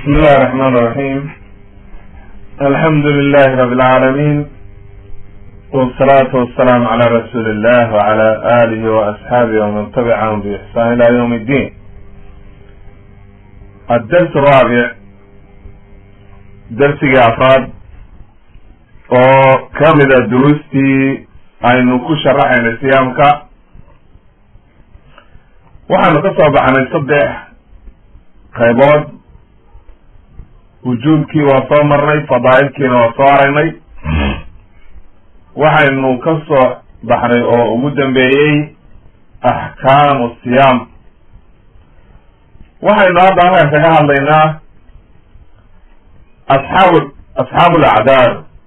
بسم الله الرحمن الرحيم الحمد لله رب العالمين والصلاة والسلام على رسول الله وعلى آله وأصحابه ومن تبعهم بإحسان إلى يوم الدين الدرس الرابع درس أفراد oo kamida duruustii aynu ku sharaxaynay siyaamka waxaanu ka soo baxnay saddex qaybood wujuubkii waa soo marnay fadaa'ilkiina waa soo aragnay waxaynu ka soo baxnay oo ugu dambeeyey axkaamu siyaam waxaynu hadda halkan kaga hadlaynaa asxaabu asxaabu alacdaar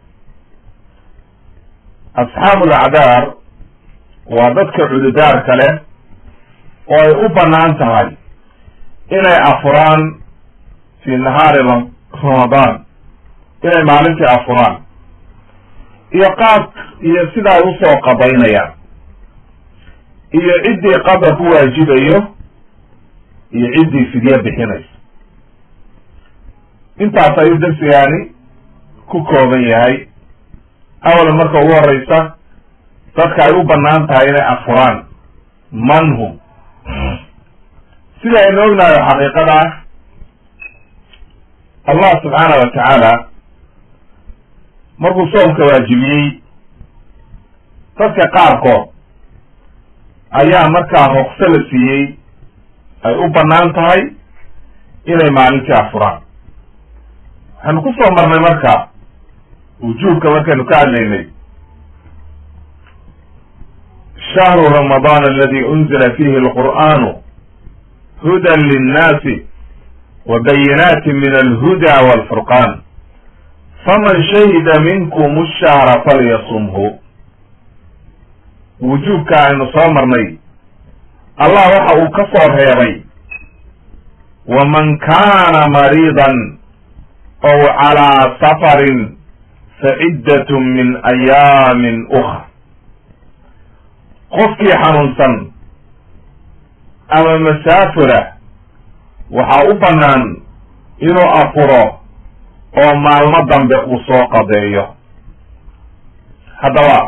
asxaabu alacdaar waa dadka cududaarka leh oo ay u bannaan tahay inay afuraan fi nahaari ramadaan inay maalintii afuraan iyo qaab iyo sida ay usoo qadaynayaan iyo ciddii qadar ku waajibayo iyo ciddii fidye bixinayso intaas ayuu darsigaani ku kooban yahay awalan marka ugu horeysa dadka ay u bannaan tahay inay afuraan man hum sida aynu ognahay xaqiiqada ah allah subxaana wa tacaala markuu soomka waajibiyey dadka qaarkood ayaa markaa ruqso la siiyey ay u bannaan tahay inay maalintii afuraan waxaynu ku soo marnay marka wujuubka markaynu ka hadlaynay shahru ramadaan aladi unzila fihi alqur'anu hudan linnaasi wa bayinaati min alhuda walfurqan faman shahida minkum ashahra falyasumhu wujuubka aynu soo marnay allah waxa uu ka soo reebay waman kaana mariidan ow calaa safarin faciddatun min ayaamin ukra qofkii xanuunsan ama masaafura waxaa u bannaan inuu afuro oo maalmo dambe uu soo qadeeyo haddaba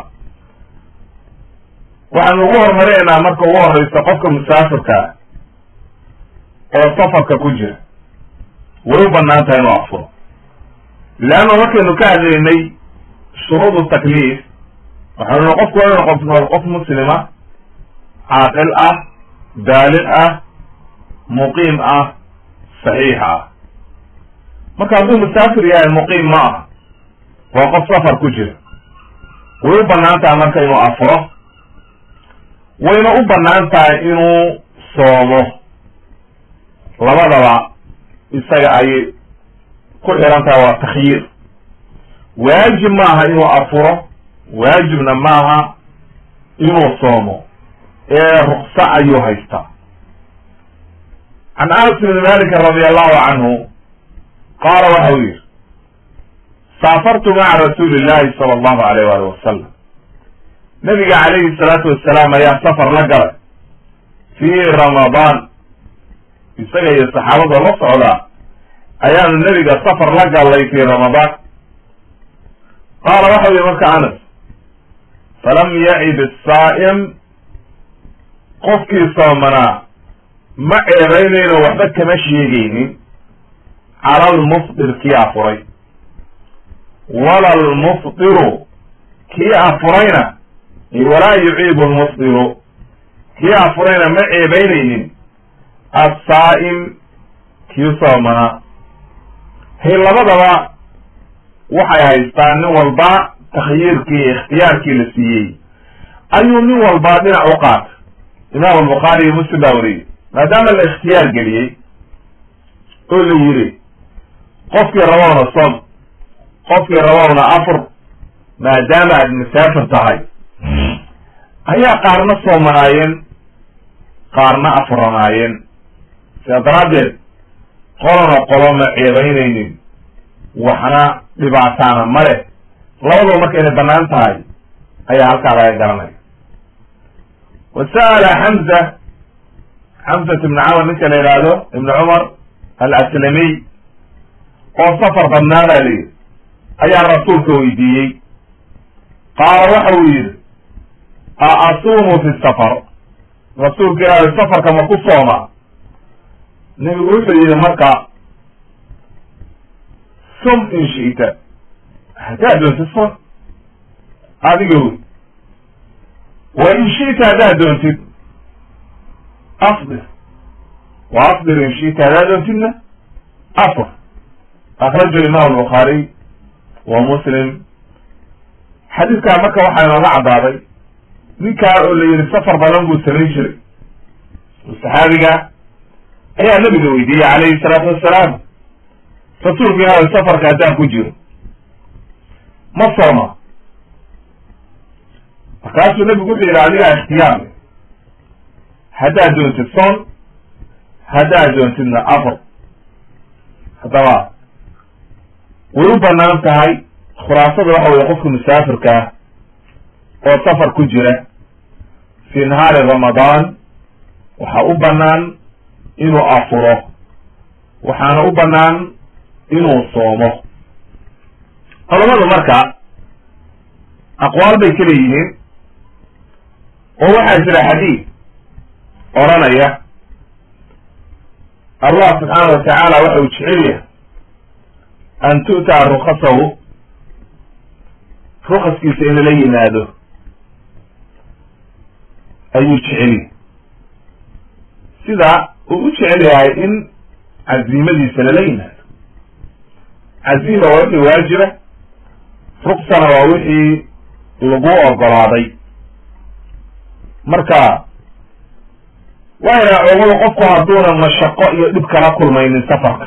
waxaanu ugu hormarinaynaa marka ugu horeysa qofka musaafirka oo safarka ku jira way u bannaan tahay inuu afuro leanna markaynu ka hadlaynay shuruudu takliif waxaanu nui qofku waa inu qof qof muslima caaqil ah baaliq ah muqiim ah saxiix ah marka hadduu musaafir yahay muqiim ma ah waa qof safar ku jira way u bannaan tahay marka inuu afuro wayna u bannaan tahay inuu soomo labadaba isaga ayay ku xiran tahay waa takhyiir waajib maaha inuu afuro waajibna maaha inuu soomo ee rukso ayuu haystaa can anas bni malik radi allahu canhu qaala waxa uu yihi saafartu maca rasuuli illahi sala allahu alayh wali wasalam nabiga calayhi salaatu wasalaam ayaa safar la galay fii ramadaan isaga iyo saxaabada la socdaa ayaanu nebiga safar la gallay fii ramadaan qaala waxau yihi marka anas falam yacib asaa'im qofkii soomanaa ma ceebaynayno waxba kama sheegaynin cala almufdir kii afuray wala almufdiru kii afurayna walaa yuciibu almufdiru kii afurayna ma ceebaynaynin assaa'im kii soomanaa hay labadaba waxay haystaan nin walba takhyiirkii iyo ikhtiyaarkii la siiyey ayuu nin walba dhinac u qaatay imaam albukhaari iyo muslim baa wariyey maadaama la ikhtiyaar geliyey oo la yidhi qofkii rabowna som qofkii rabowna afur maadaama aad musaafir tahay ayaa qaarna soomanaayeen qaarna afuranaayeen sidaa daraaddeed qolona qolo ma ceebaynaynin waxna dhibaataana ma leh labadaba marka inay bannaan tahay ayaa halkaa laga garanaya wa sa'ala xamza xamsat ibni camar ninka la yidhaahdo ibni cumar alaslamiy oo safar badnaa baa la yidhi ayaa rasuulka weydiiyey qaala waxa uu yidhi a asuumu fi safar rasuulka ilaahay safarka ma ku sooma nebigu wuxuu yidhi marka sum in shi'ta haddaad doontid son adiga wey wa in shi'ta haddaad doontid afdir wa afdir in shi'ta haddaad doontidna afr akraja imam albukhaariy wa muslim xadiidkaa marka waxaa inooga caddaaday ninkaa oo la yidhi safar badan buu samayn jiray saxaabiga ayaa nabiga weydiiyey calayhi salaatu wassalaam rasuulka ilaahay safarka haddaan ku jiro ma sooma markaasuu nabigu wuxuu yidhi adigaa ikhtiyaar haddaad doontid soon haddaad doontidna afar haddaba way u banaan tahay khulaasada waxa weye qofka musaafirka ah oo safar ku jira fi nahaari ramadaan waxaa u banaan inuu afuro waxaana u banaan inuu soomo culamadu marka aqwaal bay ka leeyihiin oo waxaa jira xadiid odranaya allah subxaana wa tacaala waxa uu jecel yahay an tu'taa rukasahu rukaskiisa in lala yimaado ayuu jeceliy sida uu u jecel yahay in caziimadiisa lala yimaado caziima waa wixii waajiba ruksana waa wixii lagu ogolaaday marka waxay dhaha culamadu qofku hadduuna mashaqo iyo dhib kala kulmaynin safarka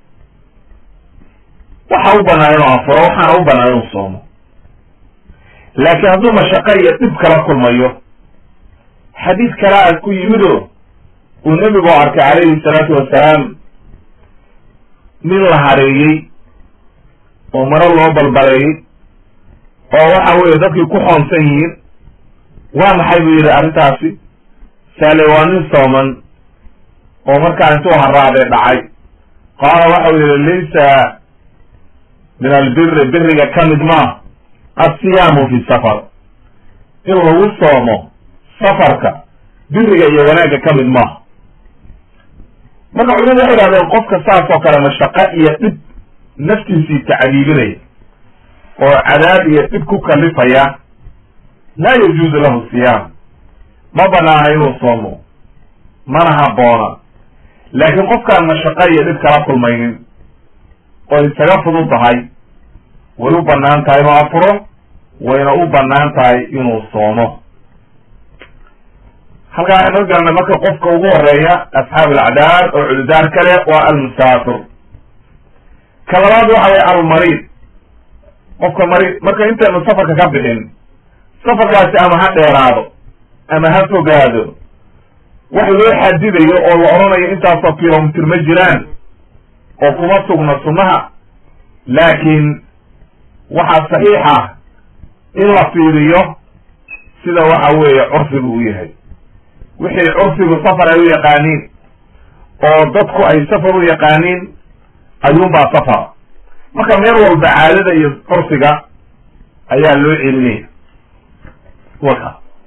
waxa u banaan inuu afuro waxaana u banaan inuu soomo laakiin hadduu mashaqo iyo dhib kala kulmayo xadiid kale aad ku yimido uu nebigu arkay calayhi salaatu wasalaam nin la hareeyey oo maro loo balbaleeyey oo waxa weeye dadkii ku xoonsan yihiin waa maxay buu yidhi arrintaasi saale waa nin sooman oo markaa intuu haraadee dhacay qaala waxau yidhi laysa min albiri biriga ka mid maa assiyaamu fi safar in lagu soomo safarka biriga iyo wanaagga ka mid maaha marka culimadu waxay idhahdeen qofka saas oo kale mashaqo iyo dhib naftiisii tacdiibinaya oo cadaab iyo dhib ku kalifaya laa yajuuzu lahu siyaam ma banaana inuu soomo mana habboona laakiin qofkaan mashaqo iyo dhib kala kulmaynin oo isaga fudud tahay way u banaan tahay inuu afuro wayna u banaan tahay inuu soomo halkaa waxaan oga garanay marka qofka ugu horeeya asxaab alacdaar oo cududaar kale waa almusaafir ka labaad waxa waya almariid qofka mariid marka intaynu safarka ka bixin safarkaasi ama ha dheeraado ama ha fogaado wax loo xadidayo oo la odhanayo intaasoo kilomitr ma jiraan oo kuma sugna sunnaha laakiin waxaa saxiix ah in la fiiriyo sida waxa weeye curfigu u yahay wixii curfigu safar ay u yaqaaniin oo dadku ay safar u yaqaaniin ayuunbaa safar marka meel walba caadada iyo curfiga ayaa loo celinaya waka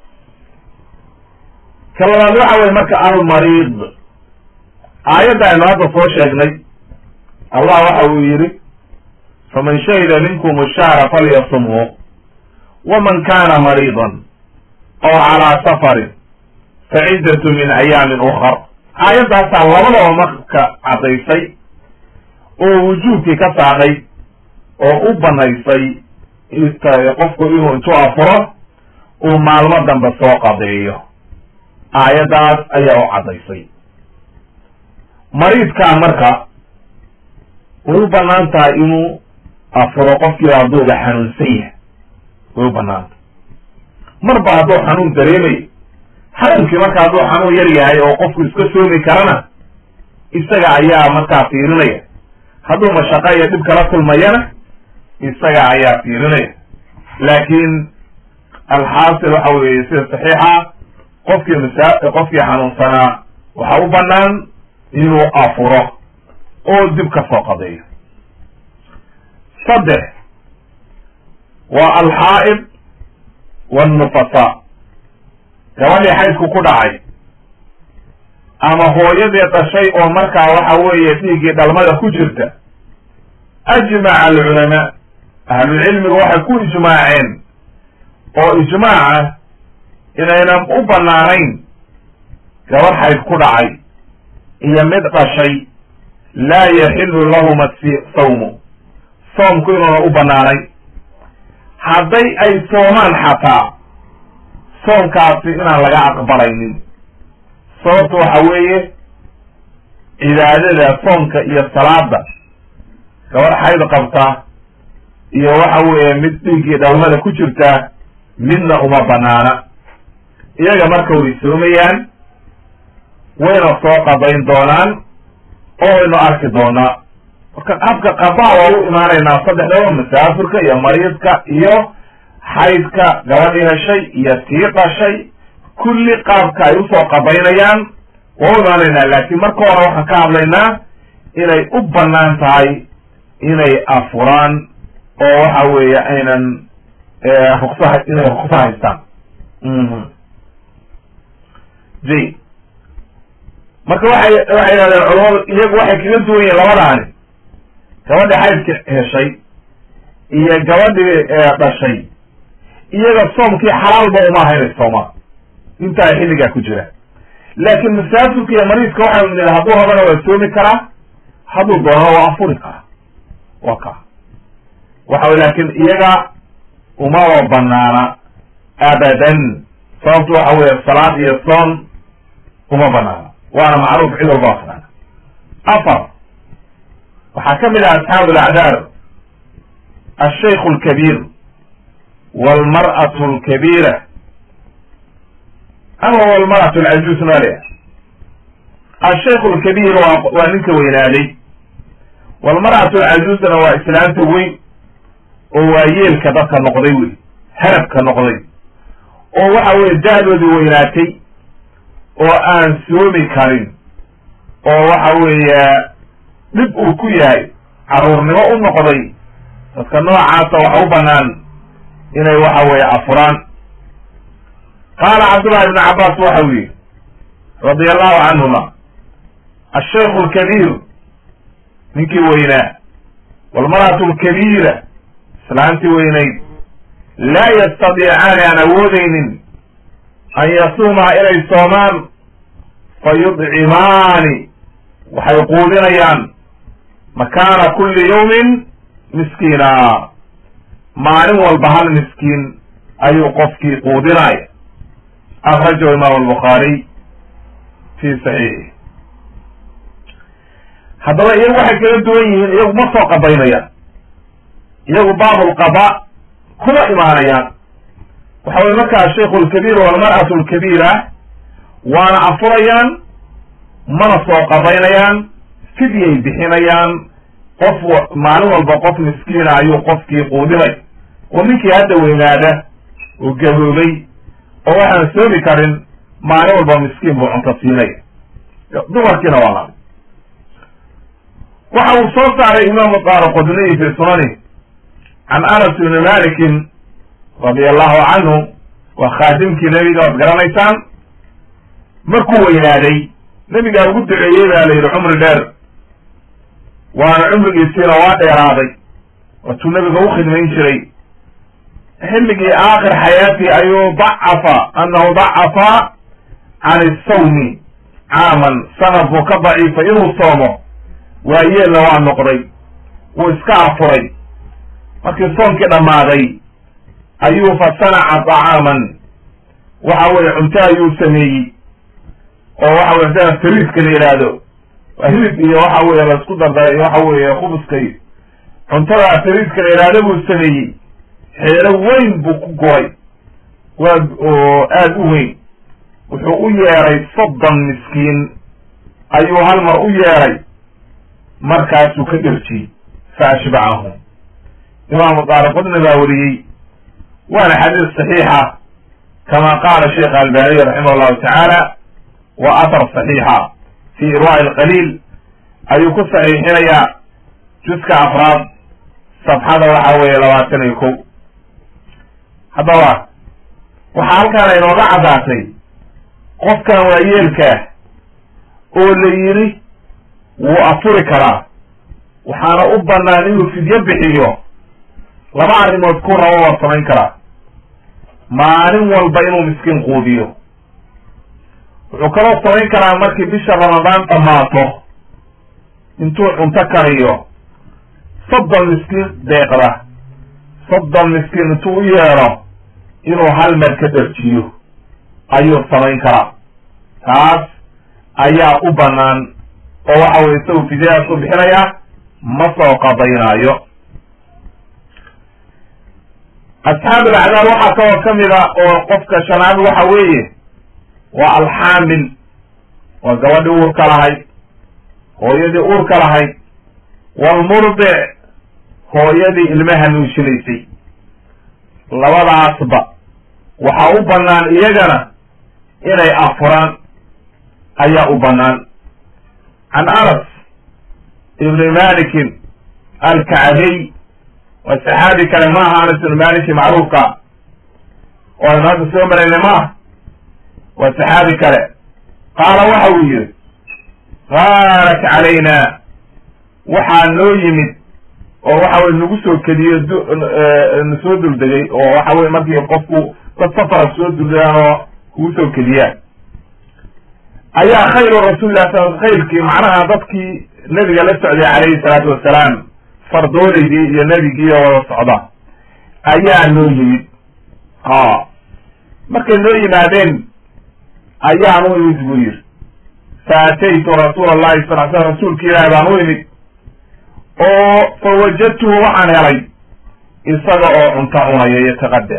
ka labaad waxa weye marka almariid aayadda aynu hadda soo sheegnay allah waxa uu yidhi faman shahida minkum shahra falyasumhu waman kana mariidan aw calaa safarin faciddatu min ayaamin ukar aayaddaasaa labadaba marka caddaysay oo wujuubkii ka saadhay oo u banaysay qofku inuu intuu afuro uu maalmo dambe soo qadeeyo aayaddaas ayaa u caddaysay mariidkaa marka way u banaan tahay inuu afuro qofkii hadduuba xanuunsan yahay way u banaantah marba hadduu xanuun dareemayo xanuunkii marka hadduu xanuun yar yahay oo qofku iska soomi karana isaga ayaa markaa fiirinaya hadduu mashaqo iyo dhib kala kulmayana isaga ayaa fiirinaya laakiin alxaasil waxa weeye sida saxiixa qofkii masa qofkii xanuunsanaa waxa u banaan inuu afuro oo dib ka soo qadeeyo saddex waa alxaa'id wannufasa gabadhii xaydku ku dhacay ama hooyadii dhashay oo markaa waxa weeye dhiiggii dhalmada ku jirta ajmaca alculamaa ahlucilmiga waxay ku ijmaaceen oo ijmaaca inaynan u banaanayn gabadh xayd ku dhacay iyo mid dhashay laa yaxilu lahuma sawmu soomku inuuna u banaanayn hadday ay soomaan xataa soomkaasi inaan laga aqbalaynin sababta waxa weeye cibaadada soomka iyo salaada gabadh xayd qabta iyo waxa weeye mid dhiiggii dhalmada ku jirta midna uma banaana iyaga marka way soomayaan wayna soo qadayn doonaan oo waynu arki doonaa marka habka qabaa waa u imaanaynaa saddexdaba masaafirka iyo mariidka iyo xaydka gabadhii heshay iyo tii dhashay kulli qaabka ay usoo qabaynayaan waa u imaanaynaa laakiin marka hore waxaan ka hadlaynaa inay u banaan tahay inay afuraan oo waxa weeye aynan ruksa inay ruksa haystaan j marka waxay waxay yidhahdeen culamadu iyagu waxay kaga duwan yihiin labadaani gabadhii xaydka heshay iyo gabadhii dhashay iyaga soomkii xalaalba uma aha inay soomaan inta ay xilligaa ku jiraan laakiin masaafirka iyo mariidka waxay nidhi hadduu rabana waa soomi karaa hadduu doonana waa afuri karaa waa ka waxa wy laakiin iyaga umaba banaana abadan sababtu waxa weeye salaad iyo soon uma banaana waana macruuf cid walba aqaan afar waxaa ka mid ah asxaabu alacdaar alshaykhu alkabiir walmar'atu alkabiira ama walmar'atu alcajuus maleha alshaykhu alkabiir waa waa ninka weynaaday walmar'atu alcajuusna waa islaanta weyn oo waa yeelka dadka noqday wey harabka noqday oo waxa weye da'doodii weynaatay oo aan soomi karin oo waxa weeye dhib uu ku yahay caruurnimo u noqday dadka noocaasa waxa u banaan inay waxa weeye afuraan qaala cabdullahi ibnu cabbaas waxau yihi radia allahu canhuma ashaykhu alkabiir ninkii weynaa walmar'atu alkabiira islaantii weynayd laa yastadiicaani aan awoodeynin an yasuumaa inay soomaan fa yudcimaani waxay quudinayaan makaana kulli yawmin miskiina maalin walba hal miskiin ayuu qofkii quudinaya akhrajahu imaam albukhaariy fi saxiixi haddaba iyagu waxay kala duwan yihiin iyagu ma soo qabaynayaan iyagu baabulqaba kuma imaanayaan waxa weye markaa ashaykhu alkabiir walmar'atu alkabiira waana afurayaan mana soo qabaynayaan fidyay bixinayaan qof maalin walba qof miskiina ayuu qofkii quudinay oo ninkii hadda weynaada oo gaboobay oo waxaan soomi karin maalin walba miskiin buu cunto siinaya dumarkiina waa laba waxa uu soo saaray imaamu daaraqudniyi fi sunani can anas ibni malikin radia allahu canhu waa khaadimkii nebiga waad garanaysaan markuu weynaaday nebigaa ugu duceeyey baa la yidhi cumri dheer waana cumrigiisiina waa dheeraaday waatuu nebiga u khidmayn jiray xilligii aakhir xayaatii ayuu dacafa annahu dacafa can isawmi caaman sanad buu ka daciifay inuu soomo waayeelna waa noqday wuu iska afuray markii soomkii dhammaaday ayuu fa sanaca طacaaman waxa weye cunto ayuu sameeyey oo waxa weye sida fariidka la yidhaahdo waa hilib iyo waxa weye laisku dardaray waxa weeye khubuskay cuntada fariidka la yidhaahdo buu sameeyey xeelo weyn buu ku goray waa oo aada u weyn wuxuu u yeeray soddon miskiin ayuu hal mar u yeeray markaasuu ka dherjiyey fa ashbacahum imaamu daaraqudni baa wariyey waana xadiis saxiixa kama qaala sheekh albaniy raximah allahu tacaala wa athar saxiixa fi irwaa'i alqaliil ayuu ku saxiixinayaa juska afraad safxada waxa weeye labaatan iyo kow haddaba waxaa halkaan inooga caddaatay qofkan waayeelkaah oo la yidhi wuu afuri karaa waxaana u bannaan inuu fidyo bixiyo laba arrimood ku rabo waa samayn karaa maalin walba inuu miskiin quudiyo wuxuu kaloo samayn karaa markii bisha ramadaan dhammaato intuu cunto kariyo soddon miskiin deeqda soddon miskiin intuu u yeedho inuu hal mer ka dharjiyo ayuu samayn karaa taas ayaa u bannaan oo waxa weye isagu fidyadaas u bixinaya ma soo qadaynaayo asxaab alacdaar waxaa kaloo ka mid a oo qofka shanaad waxa weeye waa alxaamil waa gabadhii uurka lahayd hooyadii uurka lahayd walmurdic hooyadii ilmaha nuushinaysay labadaasba waxaa u bannaan iyagana inay afuraan ayaa u bannaan can anas ibni malikin alkacbiy waa saxaabi kale maaha anas ibni maliki macruufka oo aynu hadda soo maraynay maaha waa saxaabi kale qaala waxa uu yihi qaalat calayna waxaa noo yimid oo waxa weye nagu soo kediyo na soo duldegay oo waxa weye markii qofku dad safara soo duldaan oo kugu soo kediyaan ayaa khayru rasuulilah sal khayrkii macnaha dadkii nebiga la socday calayhi salaatu wasalaam fardooleydii iyo nebigii oo wada socda ayaa noo yimid ha markay noo yimaadeen ayaan u imid buu yidhi faataytu rasuula allahi sal l slam rasuulka ilaahi baan u imid oo fa wajadtuhu waxaan helay isaga oo cunto cunaya yataqadda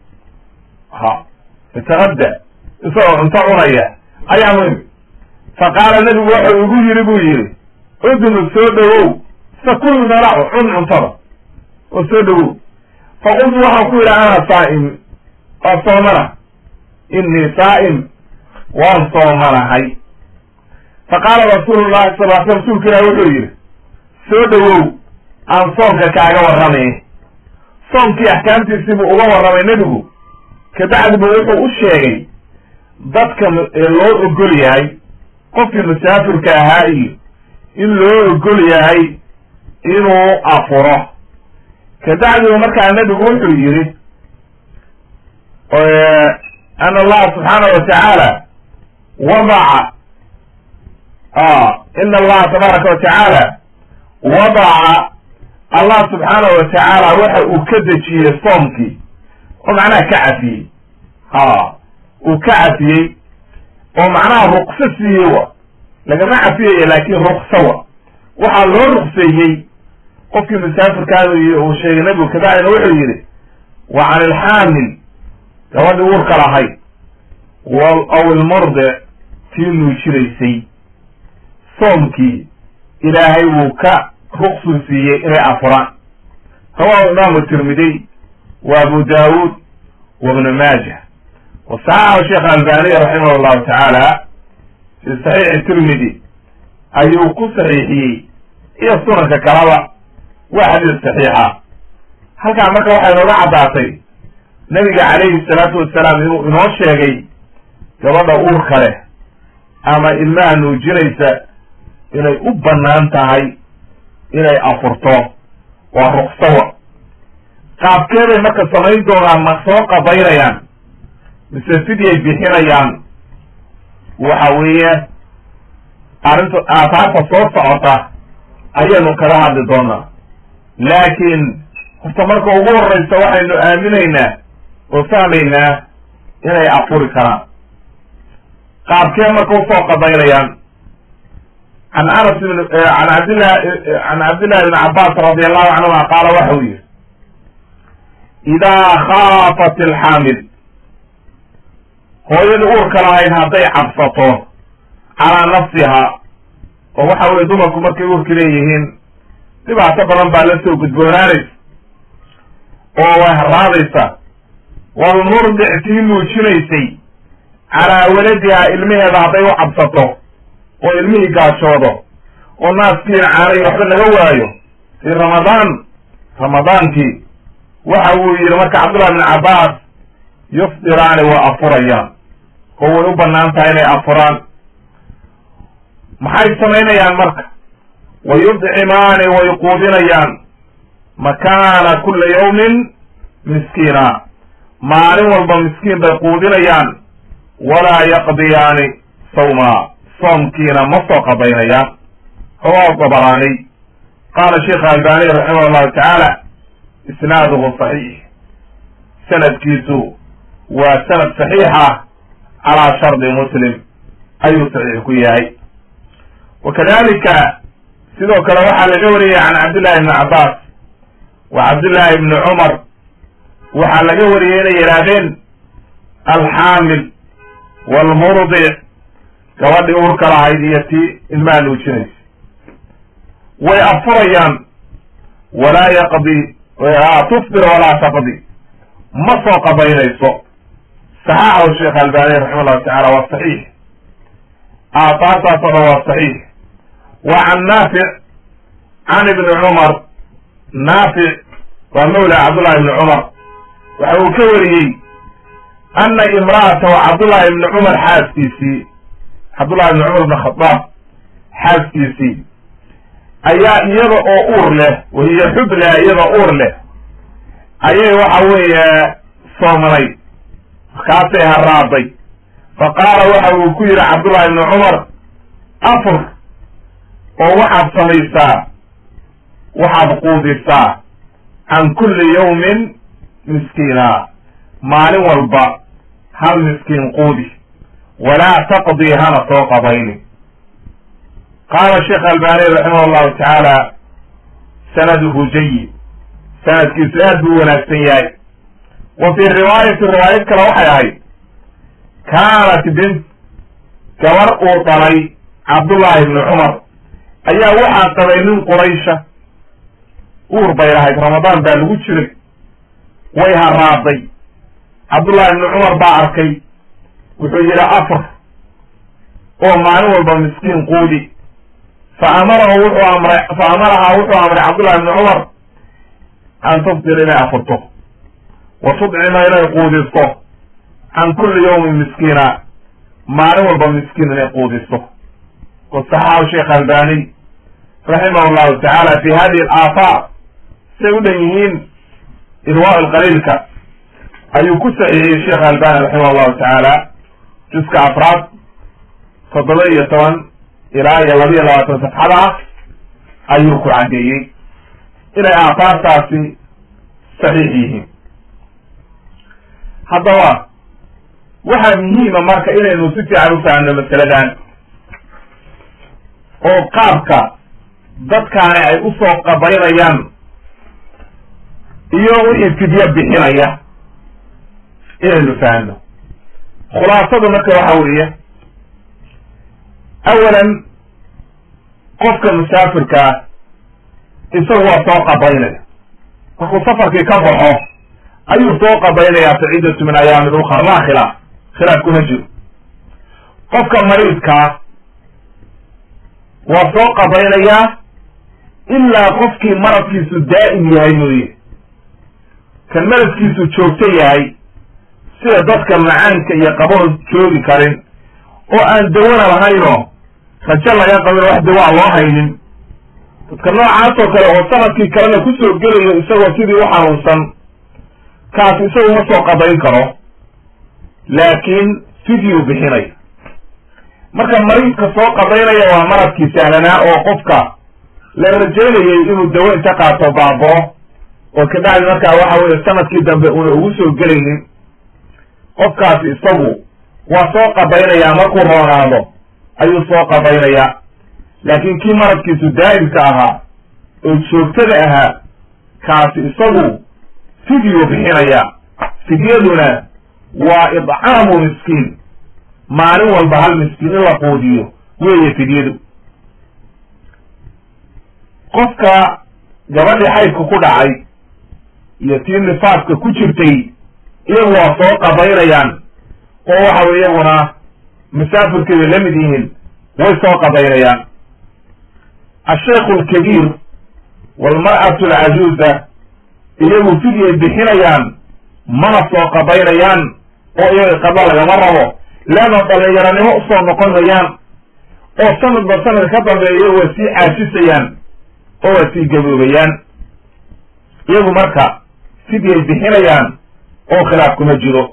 ha yataqadda isagoo cunto cunaya ayaan u imid fa qaala nebigu wuxuu igu yidhi buu yidhi udnu soo dhowow sakul nalacu cun cuntada oo soo dhowow fa qultu waxaan ku yidhi ana saa'im waa soomana innii saa'im waan soomanahay fa qaala rasuulu llahi sal l sl rsulka ilahi wuxuu yidhi soo dhowow aan soomka kaaga warramay soomkii axkaamtiisii buu uga warramay nebigu kabacdiba wuxuu u sheegay dadka loo ogol yahay qofkii musaafirka ahaa iyo in loo ogol yahay inuu afuro kabacdiba markaa nebigu wuxuu yidhi ana allaha subxaana wa tacaala wadaca ina allaha tabaaraka wa tacaala wadaca allah subxaana wa tacaala waxa uu ka dejiyey soomkii oo macnaha ka cafiyey ha uu ka cafiyey oo macnaha rukso siiyey wa lagama cafiyaya laakin rukso wa waxaa loo rukseeyey qofkii musaafirkaada uu sheegay nebigu kabacdina wuxuu yidhi wa can ilxaamil gabadhii uurka lahayd aw ilmurdic tii nuujinaysay soomkii ilaahay wuu ka ruqsuu siiyey inay afuraan rawahu imaamu tirmidiy wa abu daawuud wa ibnu maajah wa saxaxahu sheekh albaniy raximah llahu tacaala fi saxiixi tirmidi ayuu ku saxiixiyey iyo sunanka kalaba waa xadiis saxiixa halkaan marka waxay nooga caddaatay nabiga calayhi salaatu wasalaam inuu inoo sheegay gabadha uurka leh ama ilmaha nuujinaysa inay u bannaan tahay inay afurto waa ruksawa qaabkeeday marka samayn doonaan ma soo qadaynayaan mise fidyay bixinayaan waxa weeye arrinta aataarta soo socota ayaynu kaga hadli doonaa laakiin horta marka ugu horreysa waxaynu aaminaynaa oo fahmaynaa inay afuri karaan qaabkee marka usoo qadaynayaan can anas bn an cabdillah can cabdillahi bn cabbaas radi allahu canhuma qaala waxa uu yihi idaa khaafat ilxaamil hooyadii uurka lahayd hadday cabsato calaa nafsiha oo waxa weye dumarku markay uurka leeyihiin dhibaato badan baa la soo gudboonaanaysa oo way haraadaysa walmurdic tii nuujinaysay calaa waladiha ilmaheeda hadday u cabsato oo ilmihii gaajoodo oo naaskiina caanayo waxba laga waayo fii ramadaan ramadaankii waxa uu yidhi marka cabdullahi bn cabbaas yufdiraani waa afurayaan oo way u bannaan tahay inay afuraan maxay samaynayaan marka wa yudcimaani way quudinayaan makaana kula yawmin miskiina maalin walba miskiin bay quudinayaan walaa yaqdiyaani sawma soomkiina ma soo qadaynayaan rawahu dabaraaniy qaala sheikh albani raximah llahu tacaala isnaaduhu saxiix sanadkiisu waa sanad saxiixa calaa shardi muslim ayuu saxiix ku yahay wa kadalika sidoo kale waxaa laga wariyay can cabdillahi ibni cabbaas wa cabdillahi ibni cumar waxaa laga wariyey inay yidhaahdeen alxaamil waalmurdic gabadhii uurka lahayd iyo tii ilmaha nuujinaysa way afurayaan walaa yaqdi tufdir walaa taqdi ma soo qadaynayso saxaaxahu sheekh albani raxima llahu tacala waa saxiix aataartaasoo dhan waa saxiix wa can naafic can ibni cumar naafic waa mawla cabdullahi ibni cumar waxa uu ka wariyey ana imra'atahu cabdullahi ibni cumar xaaskiisii cabdullahi ibni cumar ibn khadaab xaaskiisii ayaa iyada oo uur leh wahiya xubla iyada uur leh ayay waxa weeye soomanay markaasay haraaday fa qaala waxa uu ku yidhi cabdullahi ibni cumar afur oo waxaad samaysaa waxaad quudisaa can kulli yawmin miskiina maalin walba hal miskiin quudi walaa taqdii hana soo qabayni qaala sheekh albani raximah llahu tacaala sanaduhu jayid sanadkiisu aad buu wanaagsan yahay wa fii riwaayati riwaayad kale waxay ahayd kaanat bint gabar uu dhalay cabdullahi ibni cumar ayaa waxaa qabay nin quraysha uur bay lahayd ramadaan baa lagu jiray way haraaday cabdullahi ibni cumar baa arkay wuxuu yidhi afar oo maalin walba miskiin quudi fa amarahu wuxuu amray fa amarahaa wuxuu amray cabdullahi ibni cumar an tufdir inay afurto wa tudcima inay quudisto can kulli yawmin miskiina maalin walba miskiin inay quudisto wasaxaxahu sheekh albani raximah llahu tacaala fi hadihi alaafaar say u dhan yihiin irwaa lqaliilka ayuu ku saxiixiyey sheekh albani raximah llahu tacaala juska afraad toddoba iyo toban ilaa iyo laba iyo labaatan safxada ah ayuu ku caddeeyey inay aafaartaasi saxiix yihiin haddaba waxaa muhiima marka inaynu si fiican u fahamno masaladan oo qaabka dadkaani ay usoo qabaynayaan iyo wixii fidyo bixinaya inaynu fahamno khulaasadu marka waxa weeye awalan qofka musaafirka ah isagu waa soo qabaynaya markuu safarkii ka baxo ayuu soo qabaynayaa fa ciddatu min ayaamin ukhar laa khilaaf khilaaf kuma jiro qofka mariidkaa waa soo qabaynayaa ilaa qofkii maradkiisu daa'im yahay mooye kan maradkiisu joogto yahay sida dadka macaanka iyo qaboon joogi karin oo aan dawana lahaynoo rajo laga qabin wax dawaa loo haynin dadka noocaasoo kale oo sanadkii kalena kusoo gelayo isagoo sidii u xanuunsan kaas isagu ma soo qabayn karo laakiin fidyuu bixinay marka mariidka soo qabaynaya waa maradkii sahlanaa oo qofka la rajaynayay inuu dawo inta qaato baaboo oo kabacdi markaa waxa weye sanadkii dambe una ugu soo gelaynin qofkaasi isagu waa soo qabaynayaa markuu roonaado ayuu soo qabaynayaa laakiin kii maradkiisu daa'imka ahaa oo joogtada ahaa kaasi isagu fidyu bixinaya fidyaduna waa idcaamu miskiin maalin walba hal miskiin in la quudiyo weeye fidyadu qofka gabadhii xaydka ku dhacay iyo tii nifaaska ku jirtay iyagu waa soo qabaynayaan oo waxa wey iyaguna masaafirkeeda la mid yihiin way soo qabaynayaan ashaykhu alkabiir walmar'atu alcajuuza iyagu fidyay bixinayaan mana soo qadaynayaan oo iyaga qada lagama rabo leanna dhalinyaranimo usoo noqonayaan oo sanadba sanad ka dambeeya waa sii caajisayaan oo waa sii gaboobayaan iyagu marka fidyay bixinayaan oo khilaaf kuma jiro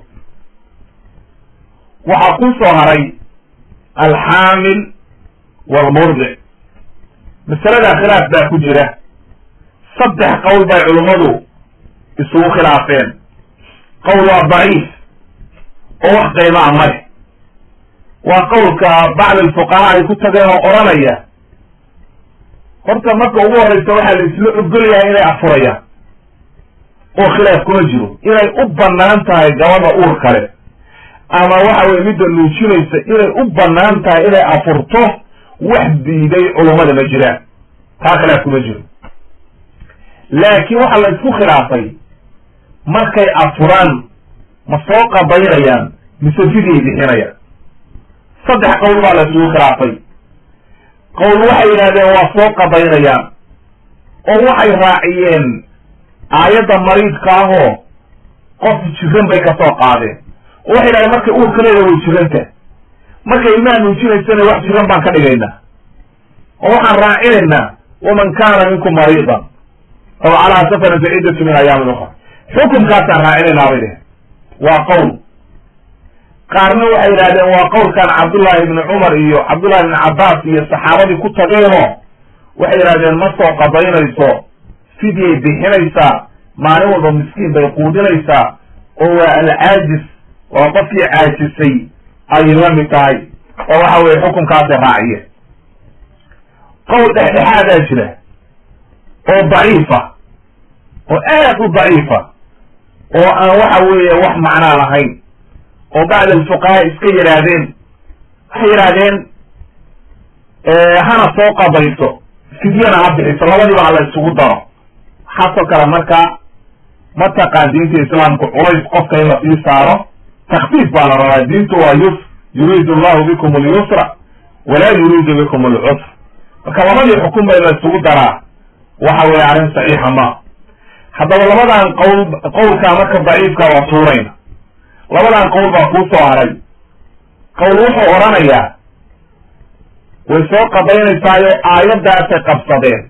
waxaa ku soo haray alxaamil walmurdic masaladaa khilaaf baa ku jira saddex qowl bay culummadu isugu khilaafeen qowl waa daciif oo wax qiimaa ma leh waa qowlka bacd alfuqahaa ay ku tageen oo odhanaya horta marka ugu horreysa waxaa la isla ogol yahay inay afurayaan oo khilaaf kuma jiro inay u bannaan tahay gabadha uur kale ama waxa weye midda nuujinaysa inay u bannaan tahay inay afurto wax diiday culummada ma jiraan taa khilaaf kuma jiro laakiin waxaa la isku khilaafay markay afuraan ma soo qabaynayaan mise fidyay bixinayaan saddex qowl baa la isugu khilaafay qowl waxay yidhahdeen waa soo qabaynayaan oo waxay raaciyeen aayadda mariidka ahoo qof jiran bay ka soo qaadeen oo waxay yidhahdeen markay uurka leeda way jiranta markay ilmaha nuujinaysana wax jiran baan ka dhigaynaa oo waxaan raacinaynaa waman kaana minkum mariidan aw calaa safarin fa ciddatu min ayaamin ukra xukumkaasaan raacinaynaa bay dhehen waa qowl qaarna waxay yidhahdeen waa qowlkan cabdullaahi ibni cumar iyo cabdullahi ibni cabbaas iyo saxaabadii ku tageenoo waxay yidhahdeen ma soo qadaynayso fidyay bixinaysaa maalin walba miskiin bay quudinaysaa oo waa alcaajis waa qofkii caajisay ayay la mid tahay oo waxa weye xukunkaasay raaciyeen qowl dhexdhexaadaa jira oo daciifa oo aad u daciifa oo aan waxa weeye wax macnaa lahayn oo bacd alfuqahaa iska yidhaahdeen waxay yidhaahdeen hana soo qabayso fidyana ha bixiso labadiiba ha la isugu daro waxaasoo kale marka mataqaan diinta islaamku culays qofka in la sii saaro takfiif baa la rabaa diintu waa yusr yuriidu allahu bikum alyusra walaa yuriidu bikum alcusr marka labadii xukun bay la isugu daraa waxa weeye arrin saxiixa ma haddaba labadan qowl qowlkaa marka daciifka waa tuurayna labadan qowl baa kuu soo haray qowl wuxuu odhanayaa way soo qadaynaysaayoo aayaddaasay qabsadeen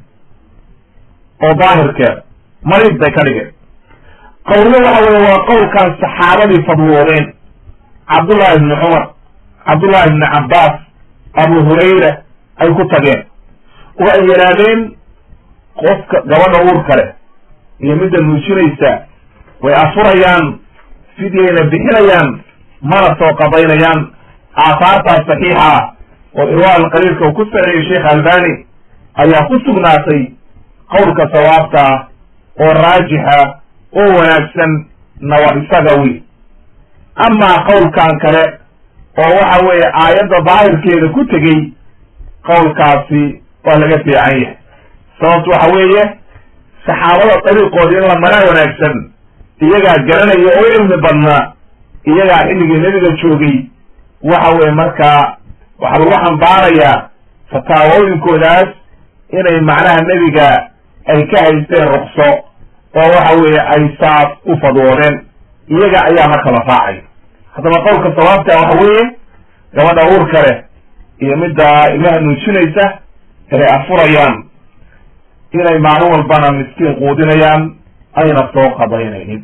oo daahirkeeda mariid bay ka dhigeen qowlna waxa weye waa qowlkan saxaabadii fadwoodeen cabdullahi ibni cumar cabdullahi ibni cabbaas abu hurayra ay ku tageen oo ay yidhaahdeen qofka gabadha uur kale iyo midda nuujinaysa way afurayaan fidyayna bixinayaan mana soo qadaynayaan aahaartaas saxiixa ah oo irwaa alqaliilka uu ku saxeeyey sheekh albani ayaa ku sugnaatay qowlka sawaabta ah oo raajixa oo wanaagsan nawar isaga wi amaa qowlkan kale oo waxa weeye aayadda daahirkeeda ku tegey qowlkaasi waa laga fiican yahay sababtu waxa weeye saxaabada dariiqooda in la maraa wanaagsan iyagaa garanaya oo cilmi badnaa iyagaa xilligii nebiga joogay waxa weye markaa waxaa lagu xambaarayaa fataawooyinkoodaas inay macnaha nebiga ay ka haysteen rukso oo waxa weeye ay saas u fadwoodeen iyaga ayaa marka la raacay haddaba qowlka sawaabta waxa weeye gabadha uur kale iyo midda ilmaha nuujinaysa inay afurayaan inay maalin walbana miskiin quudinayaan ayna soo qadaynaynin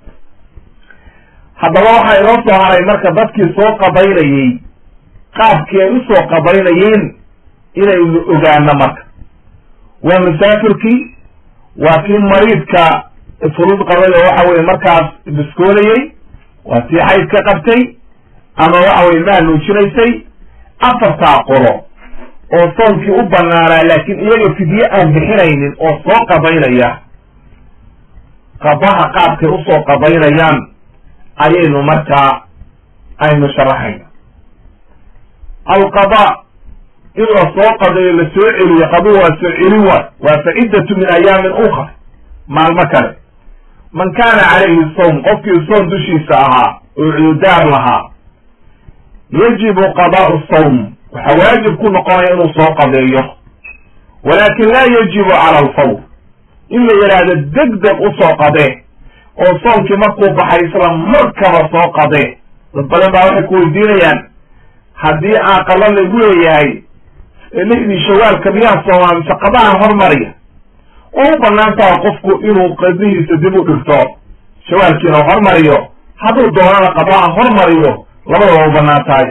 haddaba waxaa inoo soo haray marka dadkii soo qadaynayey qaabkii ay usoo qadaynayeen inaynu ogaano marka waa masaafirkii waa kii mariidka furud qabay oo waxa weye markaas biskoonayey waa tii xayd ka qabtay ama waxa weye ilmaha nuujinaysay afartaa qolo oo soonkii u banaanaa laakiin iyaga fidye aan bixinaynin oo soo qadaynaya qadaha qaabkay usoo qadaynayaan ayaynu markaa aynu sharaxayna alqada in la soo qadayo la soo celiyo qadu waa soo celin waay waa faciddatu min ayaamin ukra maalmo kale man kaana calayhi sawm qofkii soom dushiisa ahaa oo cududaar lahaa yajibu qadaa'u sawm waxaa waajib ku noqonaya inuu soo qadeeyo walaakin laa yajibu cala alfawr in la yidhaahdo deg deg usoo qadee oo soonkii markuu baxay isla markaba soo qadee dad badan baa waxay ku weydiinayaan haddii aaqala lagu leeyahay lixdii shawaalka miyaa soomaa mise qadahan hormariya oo u banaan taha qofku inuu qadihiisa dib u dhigto shawaalkiina hormariyo hadduu doonana qadaha hormariyo labadaba u banaan tahay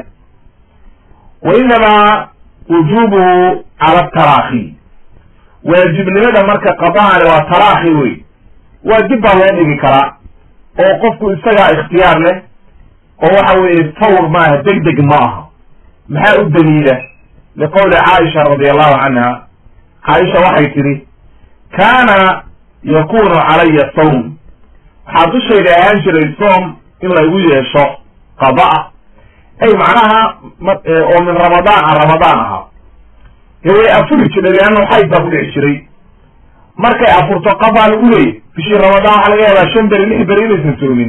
wa inamaa wujubuhu cala taraakhi waajibnimada marka qadahani waa taraakhi wey waa dib baa loo dhigi karaa oo qofku isagaa ikhtiyaar leh oo waxa weeye fawr maaha deg deg ma aha maxaa u daliila liqowli caaisha radi allahu canha caaisha waxay tidhi kaana yakunu calaya sawm waxaa dushayda ahaan jiray soom in laygu yeesho qada'a ay macnaha oo min ramadaan a ramadaan ahaa way afuri jiray leanna xayd baa ku dhici jiray markay afurto qadaa lagu leeyay bishii ramadaan waxaa laga yaabaa shan beri lix beri inaysan soomin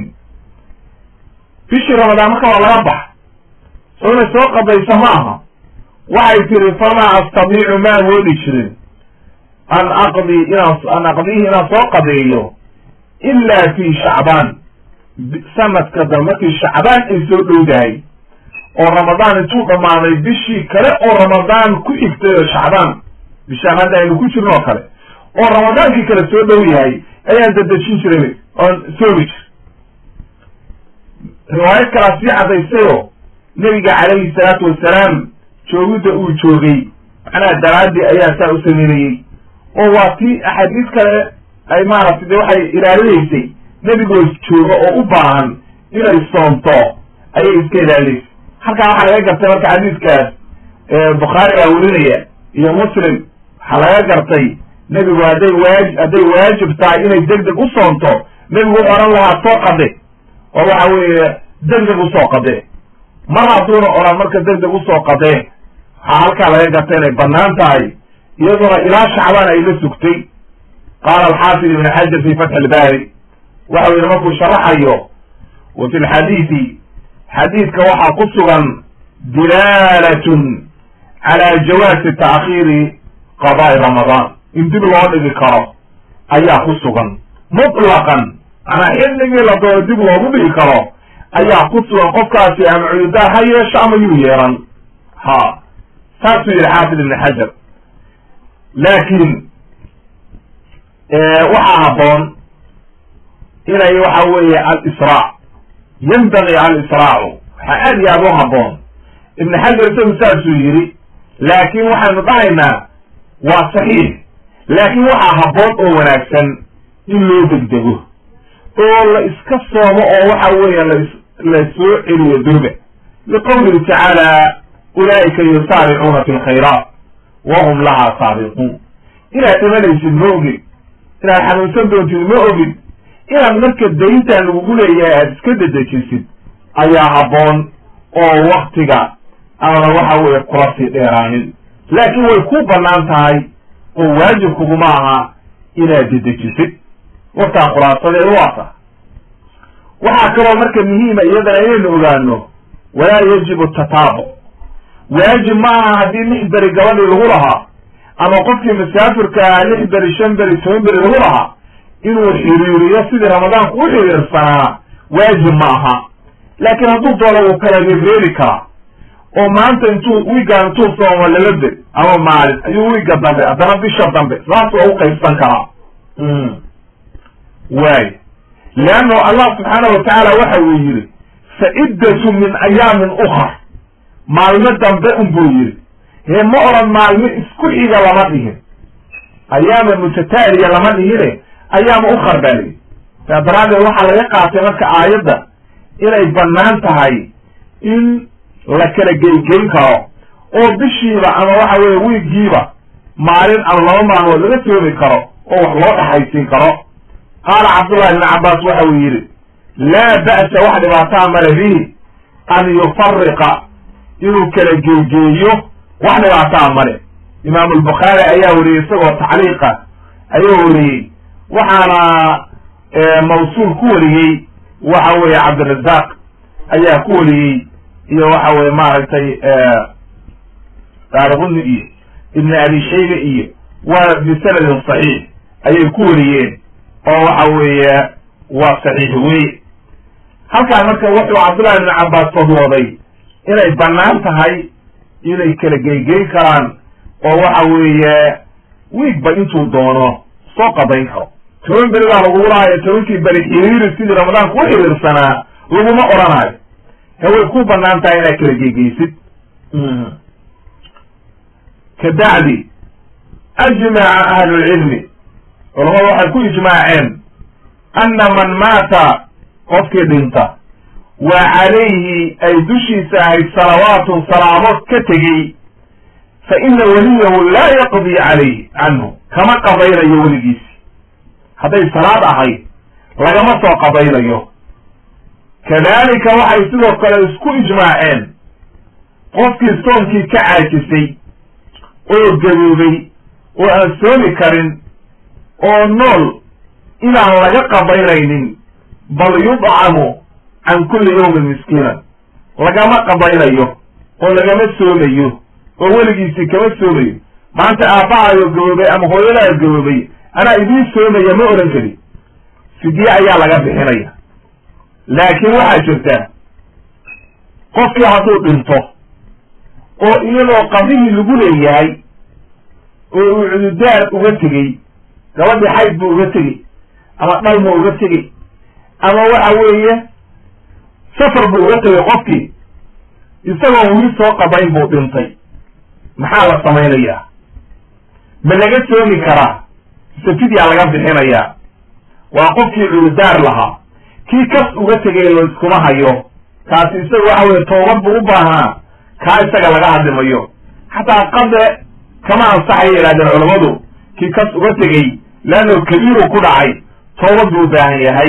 bishii ramadaan marka waa laga bax soo inay soo qadaysa ma aha waxay tiri famaa astadiicu ma awoodi jirin an aqdi inaan an aqdihi inaan soo qadeeyo ila fi shacbaan sanadka dambe markii shacbaan ay soo dhowdahay oo ramadaan intuu dhammaaday bishii kale oo ramadaan ku xigtay oo shacbaan bishaan hadda aynu ku jirno oo kale oo ramadaankii kale soo dhow yahay ayaan dadejin jiray oon soomi jir riwaayad kalaa sii caddaysayoo nebiga calayhi salaatu wasalaam joogidda uu joogay macnaha daraadii ayaa saa u sameynayey oo waa tii axaadiis kale ay maaragtay de waxay ilaalinaysay nebigoo jooga oo u baahan inay soomto ayay iska ilaalinaysay halkaa waxaa laga gartay marka xadiiskaas bukhaari baa werinaya iyo muslim waxaa laga gartay nebigu hadday waaj hadday waajib tahay inay deg deg u soomto nebigu wuxu odhan lahaa soo qade oo waxa weeye deg deg usoo qade mar hadduuna odhan marka deg deg usoo qadee waxaa halkaa laga gartay inay banaan tahay iyaduna ilaa shacbaan ay la sugtay qaala alxaafid ibn xajar fi fatxi ilbaari waxa u yihi markuu sharaxayo wa fi lxadiidi xadiidka waxaa ku sugan dilaalatun cala jawaasi ta'khiiri qada'i ramadaan in dib loo dhigi karo ayaa ku sugan mutlaqan manaa xilligii la doono dib loogu dhigi karo ayaa ku sugan qofkaasi ama cuyudaa ha yeesho ama yuu yeeran ha saasuu yihi xaafid ibn xajar laakiin waxaa habboon inay waxa weeye alisraac yanbagi alisraacu waxaa aad iyo aad u habboon ibn xajar isagu saasuu yidhi laakiin waxaynu dhahaynaa waa saxiix laakiin waxaa habboon oo wanaagsan in loo degdego oo la iska soomo oo waxa weeye las la soo celiyo durba liqowlihi tacaala ulaa'ika yusaaricuuna fi lkhayraat wahum lahaa saabiquun inaad dhimanaysid ma ogid inaad xanuunsan doontid ma ogid inaad marka dayntan lagugu leeyahay aada iska dedejisid ayaa habboon oo waktiga aana waxa weeye kula sii dheeraanin laakiin way ku bannaan tahay oo waajib kuguma aha inaad dedejisid warkaa khulaasadeedu waata waxaa kaloo marka muhiima iyadana inaynu ogaano walaa yajibu tataabuc waajib ma aha haddii lix beri gabadhii lagu lahaa ama qofkii musaafirka ahaa lix beri shan beri toban beri lagu lahaa inuu xiriiriyo sidii ramadaanku u xiriirsanaa waajib ma aha laakiin hadduu doono wuu kala reereeri karaa oo maanta intuu wiigaan intuu soomo laba beri ama maalin ayuu wiiga dambe haddana bisha dambe saas waa u qaybsan karaa waay leanno allah subxaana watacaala waxa uu yidhi fa ciddatu min ayaamin ukar maalmo dambe un buu yidhi hee ma oran maalmo isku xiga lama dhihin ayaama mutataaliya lama dhihine ayaama ukar baa layidhi saa daraaddeed waxaa laga qaatay marka aayadda inay bannaan tahay in la kala geygeyn karo oo bishiiba ama waxa weeye wiigiiba maalin ama laba maalmood laga soomi karo oo wax loo dhaxaysiin karo qaala cabdullahi ibni cabbaas waxa uu yidhi laa ba'sa wax dhibaataa male bihi an yufariqa inuu kala geegeeyo wax dhibaataa male imaamu albukhaari ayaa weriyey isagoo tacliiqa ayaa weriyey waxaana mawsuul ku wariyey waxa weeye cabdirazaaq ayaa ku wariyey iyo waxa weye maaragtay daarquni iyo ibn abi shayba iyo waa bisanadin saxiix ayay ku wariyeen oo waxa weeye waa saxiix wey halkaan marka wuxuu cabdullahi ibn cabbaas fadwooday inay bannaan tahay inay kala geygeyn karaan oo waxa weeye wiigba intuu doono soo qadayn karo toban beri baa lagugu lahaayo tobankii beri xiriiri sidii ramadaanku u xiriirsanaa laguma odhanaayo haway ku bannaan tahay inaad kala geygeysid kabacdi ajmaca ahlulcilmi culamadu waxay ku ijmaaceen anna man maata qofkii dhinta wa calayhi ay dushiisa ahayd salawaatun salaamo ka tegey fa ina weliyahu laa yaqdii calayh canhu kama qadaynayo weligiisi hadday salaad ahayd lagama soo qadaynayo kadalika waxay sidoo kale isku ijmaaceen qofkii soonkii ka caajisay oo gaboobay oo aan soomi karin oo nool inaan laga qadaynaynin bal yudcamu can kulli yawmin miskiinan lagama qadaynayo oo lagama soomayo oo weligiisii kama soomayo maanta aabbahayo gaboobay ama hooyadaha gaboobay anaa idiin soomaya ma odhan kari fidye ayaa laga bixinaya laakiin waxaa jirta qofkii hadduu dhinto oo iyadoo qadihii lagu leeyahay oo uu cududaar uga tegey gabadhii xayd buu uga tegey ama dhalma uga tegey ama waxa weeye safar buu uga tegay qofkii isagoon weli soo qabayn buu dhintay maxaa la samaynayaa ma laga soomi karaa mise fidyaa laga bixinayaa waa qofkii cududaar lahaa kii kas uga tegay layskuma hayo kaasi isaga waxa weye toobad buu u baahnaa kaa isaga laga hadlimayo xataa qade kama ansaxaya yidhahdeen culammadu kii kas uga tegey leanno kabiiru ku dhacay toobad buu u baahan yahay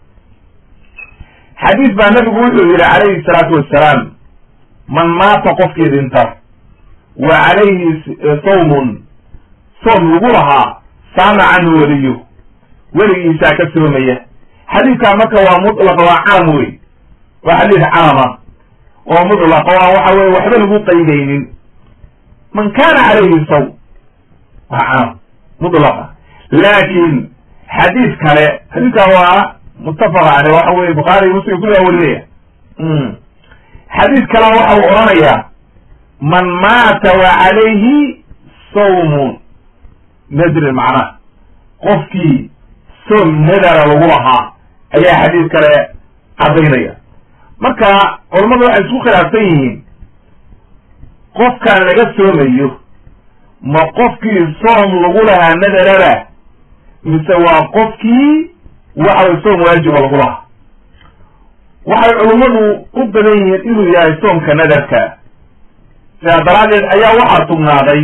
xadiis baa nabigu wuxuu yidhi calayhi salaatu wassalaam man maata qofkii dhinta wa calayhi sawmun soom lagu lahaa saama canhu weliyo weligiisaa ka soomaya xadiidkaa marka waa mutlaq waa caam wey waa xadiis caama oo mutlaq oo aan waxa weye waxba lagu qaydaynin man kana calayhi sawm waa caam mutlaqa laakin xadiis kale xadiiskan waa muttafaq aleh waxa weye bukhaari muslim kulligaa warinaya xadiis kale waxa uu odhanayaa man maata wa calayhi sawmun nadrin macnaha qofkii soom nadara lagu lahaa ayaa xadiis kale caddaynaya marka culammadu waxay isku khilaafsan yihiin qofkan laga soomayo ma qofkii soom lagu lahaa nadarada mise waa qofkii waxaway soom waajiba lagu lahaa waxay culummadu u badan yihiin inuu yahay soomka nadarka sidaa daraaddeed ayaa waxaa sugnaaday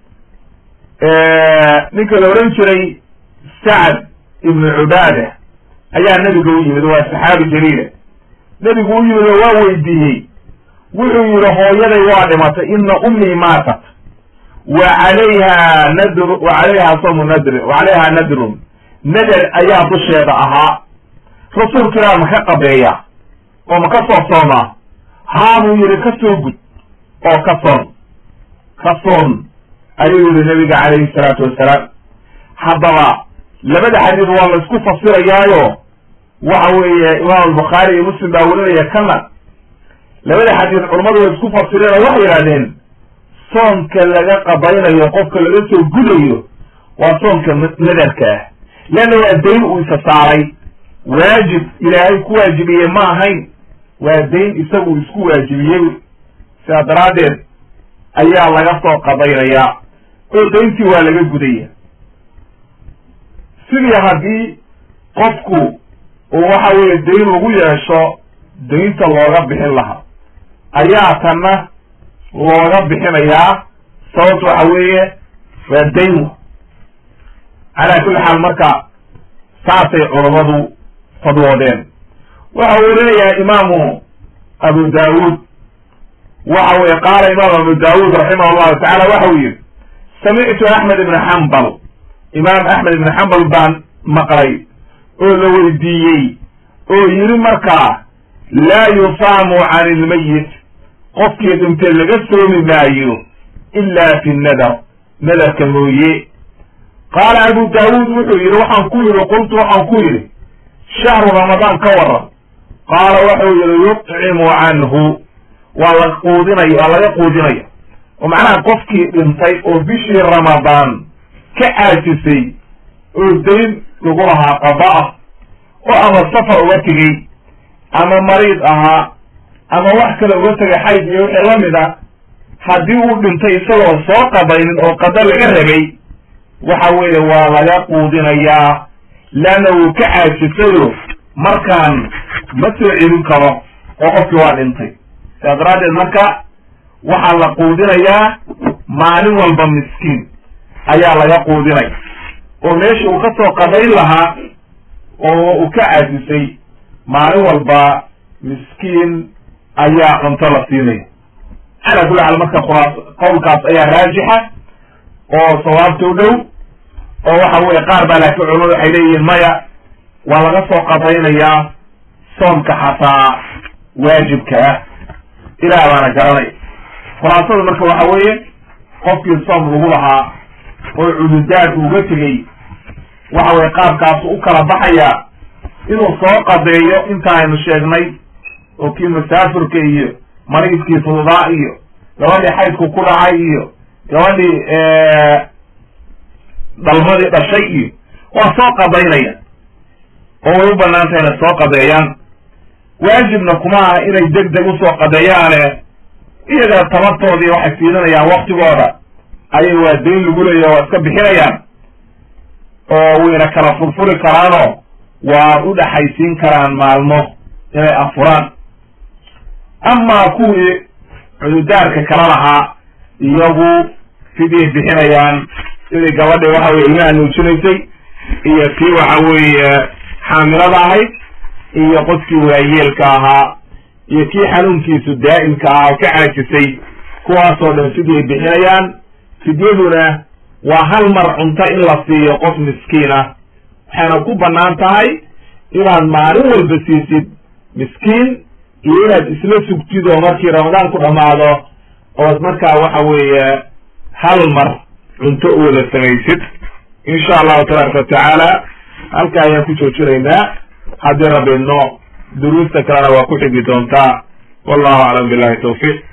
ninka la odhan jiray sacad ibnu cubaada ayaa nebiga u yimid waa saxaabi jaliila nebigu u yimid oo waa weydiiyey wuxuu yihi hooyaday waa dhimatay ina ummii maatat wa calayha nadr wa calayha sawmu nadri wa calayha nadrun nadar ayaa dusheeda ahaa rasuulkiilaa ma ka qabeeya oo ma ka soo soomaa haa buu yihi ka soo gud oo ka soon ka soon ayuu yihi nabiga calayhi salaatu wassalaam haddaba labada xadiid waa la isku fasirayaayo waxa weeye imaam albukhaari iyo muslim baa werinaya kana labada xadiid culammadu way isku fasireen oo waxay yidhahdeen soonka laga qabaynayo qofka laga soo gudayo waa soonka nadarka ah leanna waa dayn uu isa saaray waajib ilaahay ku waajibiyey ma ahayn waa dayn isagu isku waajibiyey sidaa daraaddeed ayaa laga soo qabaynayaa oo dayntii waa laga gudaya sidii haddii qofku uu waxa weeye dayn ugu yeesho daynta looga bixin lahaa ayaa tanna looga bixinayaa sababta waxa weeye waa dayn calaa kulli xaal marka saasay culammadu fadwoodeen waxa uu leeyahay imaamu abu daawuud waxa weye qaala imaam abu daawuud raximah llahu tacala waxa uu yihi samictu axmed ibn xambal imaam axmed ibn xambal baan maqlay oo la weydiiyey oo yidhi markaa laa yusaamu can ilmayit qofkii dhintay laga soomi maayo ila fi nadar nadarka mooye qaala abu daawuud wuxuu yidhi waxaan ku yidhi qultu waxaan ku yidhi shahru ramadaan ka waran qaala wuxuu yidhi yutcimu canhu waa la quudinaya waa laga quudinaya oo macnaha qofkii dhintay oo bishii ramadaan ka aajisay oo dayn lagu lahaa qaba ah oo ama safar uga tegey ama mariid ahaa ama wax kale uga tegay xayd iyo wixii lamid a haddii uu dhintay isagoo soo qabaynin oo qada laga rabay waxa weeye waa laga quudinayaa leanna wuu ka caajisayo markaan ma soo celin karo oo qofkii waa dhintay sidaa daraaddeed marka waxaa la quudinayaa maalin walba miskiin ayaa laga quudinaya oo meesha uu ka soo qadayn lahaa oo uu ka caajisay maalin walba miskiin ayaa cunto la siinaya calaa kulli xaal marka khulaas qowlkaas ayaa raajixa oo sawaabta u dhow oo waxa weye qaar baa laakiin culamadu waxay leeyihiin maya waa laga soo qadaynayaa soomka xataa waajibka ah ilaah baana garanaya khulaasada marka waxa weeye qofkii soom lagu lahaa oo cududaad uga tegey waxa weye qaabkaasu u kala baxaya inuu soo qadeeyo inta aynu sheegnay oo kii masaafirka iyo mariidkii fududaa iyo gabadhii xaydku ku dhacay iyo gabadhii dhalmadii dhashay iyo waa soo qadaynaya oo way u banaan tahay inay soo qadeeyaan waajibna kuma aha inay deg deg usoo qadeeyaane iyaga tabartoodii waxay fiilinayaan waktigooda ayay waa dayn lagu leeya waa iska bixinayaan oo wayna kala furfuri karaanoo waa u dhexaysiin karaan maalmo inay afuraan amaa kuwii cududaarka kala lahaa iyagu sidii bixinayaan sidii gabadhii waxa weye ilmaha nuujinaysay iyo kii waxa weeye xaamilada ahayd iyo qofkii waayeelka ahaa iyo kii xanuunkiisu daa'imka ahaa oo ka caajisay kuwaasoo dhan sidii bixinayaan fidyaduna waa hal mar cunto in la siiyo qof miskiin ah waxayna ku bannaan tahay inaad maalin walba siisid miskiin iyo inaad isla sugtid oo markii ramadaan ku dhammaado ood markaa waxa weeye hal mar cunto u wada samaysid insha allahu tabaaraka watacaala halka ayaan ku joojinaynaa haddii rabbi idno duruusta kalena waa ku xigi doontaa wallahu aclam billahi tawfiiq